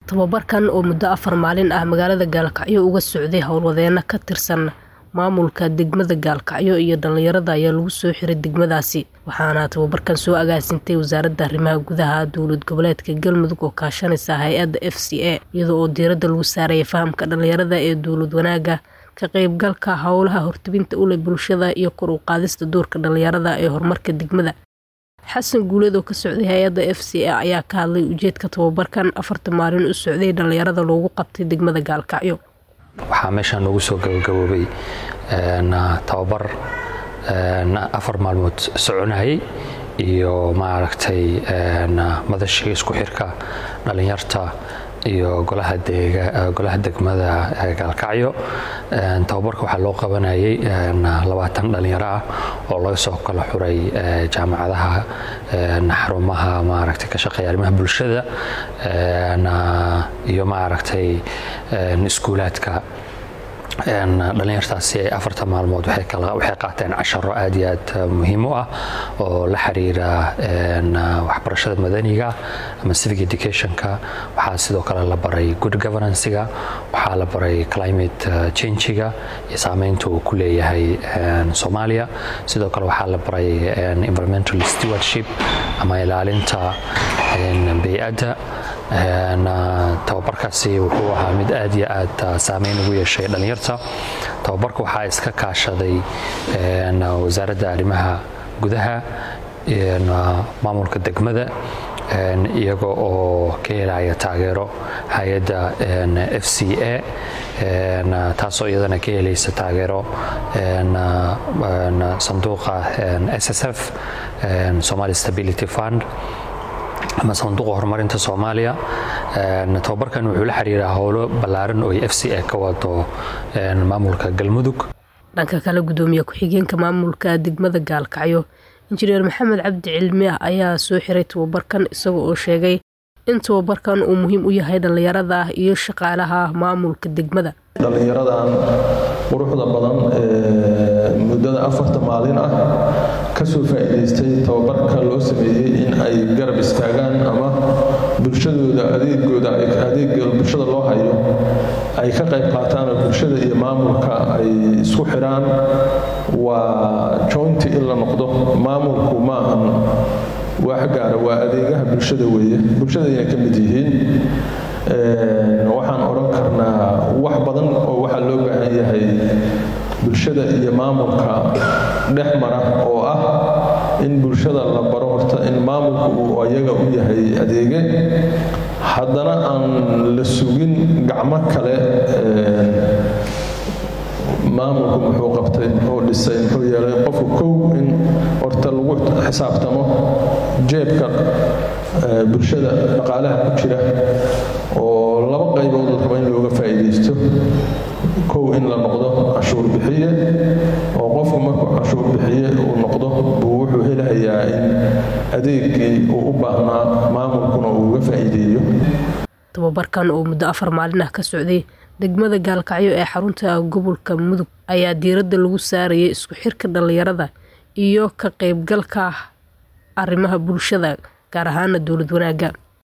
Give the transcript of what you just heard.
Tababarkan oo muddo afar maalin ah magaalada Gaalkacyo uga socday howlwadeenno ka tirsan maamulka degmada Gaalkacyo iyo dhalinyarada ayaa lagu soo xiray degmadaasi waxaana tababarkan soo agaasintay wasaaradda arrimaha gudaha dowlad goboleedka Galmudug oo kaashanaysa hay-adda FCA iyada oo diiradda lagu saaraya fahamka dhalinyarada ee dowlad wanaagga ka qaybgalka howlaha hortebinta u leh bulshada iyo kor u qaadista doorka dhalinyarada ee horumarka degmada xasan guuleed oo ka socday hay-adda f c a ayaa ka hadlay ujeedka tababarkan afarta maalin u socday dhalinyarada loogu qabtay degmada gaalkacyo waxaa meeshaan noogu soo gabagaboobay tababar afar maalmood soconayay iyo maaragtay madashii isku xirka dhalinyarta iyo golaha degmada gaalkacyo tababarka waxaa loo qabanayay labaatan dhalinyaro ah oo laga soo kala xuray jaamacadaha xarumaha maaragtay ka shaqeeya arrimaha bulshada iyo maaragtay iskuulaadka dhalinyartaasi ay afarta maalmood waxay qaateen casharo aad iyo aad muhiim u ah oo la xiriira waxbarashada madaniga ama civic educationka waxaa sidoo kale la baray good governancega waxaa la baray climate changiga iyo saameynta uu ku leeyahay soomaaliya sidoo kale waxaa la baray environmental stewardship ama ilaalinta bey-adda tababarkaasi wuxuu ahaa mid aad iyo aad saameyn ugu yeeshay dhalinyarta tababarka waxaa iska kaashaday wasaaradda arrimaha gudaha maamulka degmada iyaga oo ka helaya taageero hay-adda f c a taasoo iyadana ka helaysa taageero sanduuqa s s f somali stability fund ama sanduuqa horumarinta soomaaliya tababarkan wuxuu la xiriiraa howlo ballaaran oo f c a ka wado maamulka galmudug dhanka kale gudoomiye ku-xigeenka maamulka degmada gaalkacyo injineer maxamed cabdi cilmi ah ayaa soo xiray tababarkan isaga oo sheegay in tababarkan uu muhiim u yahay dhallinyarada iyo shaqaalaha maamulka degmada dhallinyaradan quruxda badan ee muddada afarta maalin ah kasoo faa'iidaystay tababarka loo sameeyey in ay garab istaagaan ama bulshadooda adeegooda adeega bulshada loo hayo ay ka qayb qaataan oo bulshada iyo maamulka ay isku xiraan waa jointi in la noqdo maamulku ma ahan wax gaara waa adeegaha bulshada weeye bulshadayna ka mid yihiin waxaan odhan karnaa wax badan oo waxaa loo baahan yahay bulshada iyo maamulka dhex mara oo ah in bulshada la baro horta in maamulku uu ayaga u yahay adeege haddana aan la sugin gacmo kale maamulku muxuu qabtay muxuu dhisay muxuu yeelay qofku kow in horta lagu xisaabtamo jeebka bulshada dhaqaalaha ku jira oo laba qaybood la rabo in looga faa'iidaysto kow in la noqdo cashuur bixiye oo qofku markuu cashuur bixiye uu noqdo buu wuxuu helayaa in adeegii uu u baahnaa maamulkuna uu uga faa'iideeyo tababarkan oo muddo afar maalin ah ka socday degmada gaalkacyo ee xarunta gobolka mudug ayaa diiradda lagu saarayay isku xirka dhalinyarada iyo ka qaybgalka arrimaha bulshada gaar ahaana dowlad wanaagga